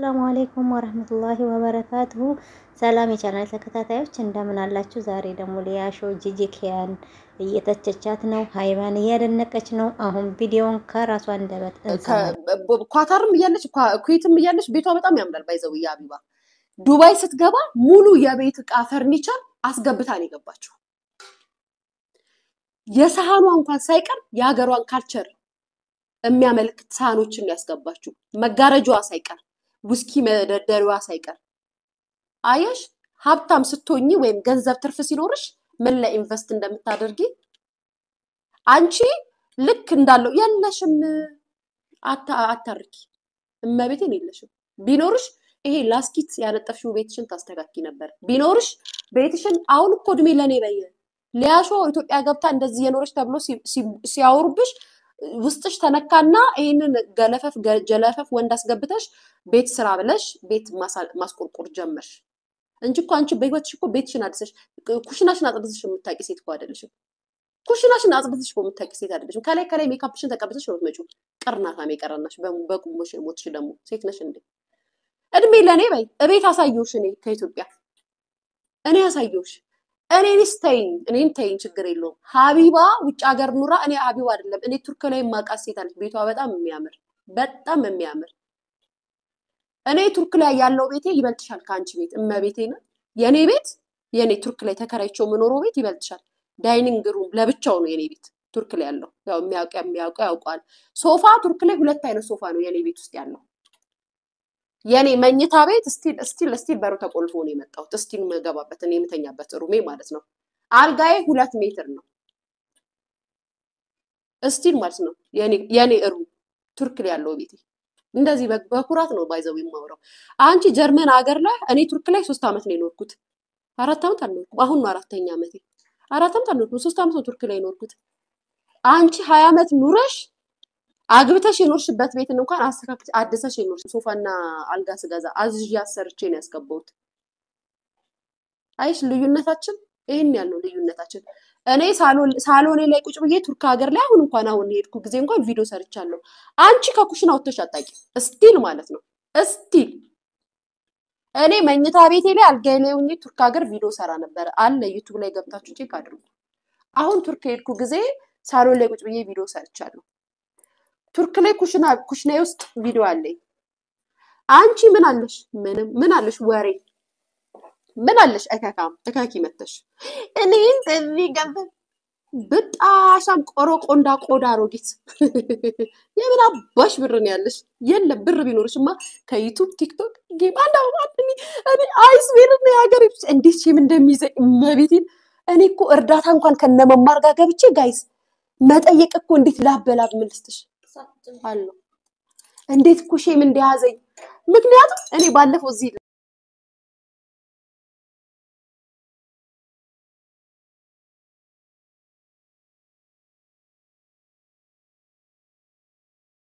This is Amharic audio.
ሰላሙ አሌይኩም ወረህመቱላሂ ወበረካቱሁ። ሰላም የቻናል ተከታታዮች እንደምን አላችሁ? ዛሬ ደግሞ ሊያሾ ጂጂኪያን እየተቸቻት ነው፣ ሀይባን እያደነቀች ነው። አሁን ቪዲዮን ከራሷ አንደበት እንሰማለን። ኳታርም እያለች ኩዌትም እያለች ቤቷ በጣም ያምራል። ባይዘው የአቢባ ዱባይ ስትገባ ሙሉ የቤት እቃ ፈርኒቸር አስገብታ ነው የገባችው። የሳህኗ እንኳን ሳይቀር የሀገሯን ካልቸር የሚያመልክት ሳህኖችን ያስገባችው መጋረጃዋ ሳይቀር ውስኪ መደርደሪዋ ሳይቀር አየሽ። ሀብታም ስትሆኚ ወይም ገንዘብ ትርፍ ሲኖርሽ ምን ላይ ኢንቨስት እንደምታደርጊ አንቺ ልክ እንዳለው የለሽም። አታርኪ፣ እመቤቴን የለሽም። ቢኖርሽ ይሄ ላስኪት ያነጠፍሽው ቤትሽን ታስተካኪ ነበር። ቢኖርሽ ቤትሽን አሁን እኮ እድሜ ለእኔ በየ ሊያሾ ኢትዮጵያ ገብታ እንደዚህ የኖረች ተብሎ ሲያወሩብሽ ውስጥሽ ተነካና ይህንን ገለፈፍ ጀለፈፍ ወንድ አስገብተሽ ቤት ስራ ብለሽ ቤት ማስቆርቆር ጀመርሽ እንጂ እኮ አንቺ በህይወትሽ እኮ ቤትሽን አድሰሽ ኩሽናሽን አጽድተሽ የምታውቂ ሴት እኮ አይደለሽም። ኩሽናሽን አጽድተሽ እኮ የምታውቂ ሴት አይደለሽም። ከላይ ከላይ ሜካፕሽን ተቀብተሽ ነው የምትመጪው። ቅርናታም የቀረናሽ በቁሞሽ ሞትሽ ደግሞ ሴት ነሽ እንዴ? እድሜ ለእኔ በይ እቤት አሳየውሽ። እኔ ከኢትዮጵያ እኔ አሳየውሽ። እኔንስ ተይኝ፣ እኔን ተይኝ፣ ችግር የለውም። ሀቢባ ውጭ ሀገር ኑራ እኔ ሀቢባ አይደለም እኔ ቱርክ ላይ ማቃት ሴት አለች። ቤቷ በጣም የሚያምር በጣም የሚያምር እኔ ቱርክ ላይ ያለው ቤቴ ይበልጥሻል ከአንቺ ቤት። እመቤቴ ነው የእኔ ቤት የእኔ ቱርክ ላይ ተከራይቸው የምኖረው ቤት ይበልጥሻል። ዳይኒንግ ሩም ለብቻው ነው የኔ ቤት ቱርክ ላይ ያለው። ያው የሚያውቅ የሚያውቀው ያውቀዋል። ሶፋ ቱርክ ላይ ሁለት አይነት ሶፋ ነው የኔ ቤት ውስጥ ያለው። የኔ መኝታ ቤት ስቲል ስቲል ስቲል በሩ ተቆልፎ ነው የመጣሁት። ስቲል የምገባበት እኔ የምተኛበት ሩሜ ማለት ነው። አልጋዬ ሁለት ሜትር ነው ስቲል ማለት ነው የኔ ሩም ቱርክ ላይ ያለው ቤቴ። እንደዚህ በኩራት ነው ባይዘው የማውራው። አንቺ ጀርመን ሀገር ላይ እኔ ቱርክ ላይ ሶስት ዓመት ነው የኖርኩት። አራት ዓመት አልኖርኩም። አሁን ነው አራተኛ ዓመቴ። አራት ዓመት አልኖርኩም። ሶስት ዓመት ነው ቱርክ ላይ የኖርኩት። አንቺ ሀያ ዓመት ኑረሽ አግብተሽ የኖርሽበት ቤትን እንኳን አስተካክል አድሰሽ የኖርሽ ሶፋና አልጋ ስገዛ አዝዤ አሰርቼ ነው ያስገባሁት። አይሽ ልዩነታችን ይህን ያለው ልዩነታችን። እኔ ሳሎኔ ላይ ቁጭ ብዬ ቱርክ ሀገር ላይ አሁን እንኳን አሁን የሄድኩ ጊዜ እንኳን ቪዲዮ ሰርቻለሁ። አንቺ ከኩሽና ወጥተሽ አታውቂም። እስቲል ማለት ነው እስቲል እኔ መኝታ ቤቴ ላይ አልጋዬ ላይ ሆኜ ቱርክ ሀገር ቪዲዮ ሰራ ነበረ አለ ዩቱብ ላይ ገብታችሁ ቼክ አድርጉ። አሁን ቱርክ የሄድኩ ጊዜ ሳሎን ላይ ቁጭ ብዬ ቪዲዮ ሰርቻለሁ። ቱርክ ላይ ኩሽና ኩሽናዬ ውስጥ ቪዲዮ አለኝ። አንቺ ምን አለሽ? ምንም ምን አለሽ? ወሬ ምን አለሽ? እከካም እከኪ መተሽ እኔን እዚህ ገብ በጣሻም ቆሮ ቆንዳ ቆዳ አሮጊት የምን አባሽ ብር ነው ያለሽ? የለም ብር ቢኖርሽማ ከዩቱብ ቲክቶክ ጌም አንድ እኔ አይስቤር ነው የሀገር እንዴት ሼም እንደሚይዘኝ መቤቴን። እኔ እኮ እርዳታ እንኳን ከነመማር ጋር ገብቼ ጋይስ መጠየቅ እኮ እንዴት ላበላብ ምልስትሽ አለው እንዴት እኮ ሼም እንደያዘኝ። ምክንያቱም እኔ ባለፈው እዚህ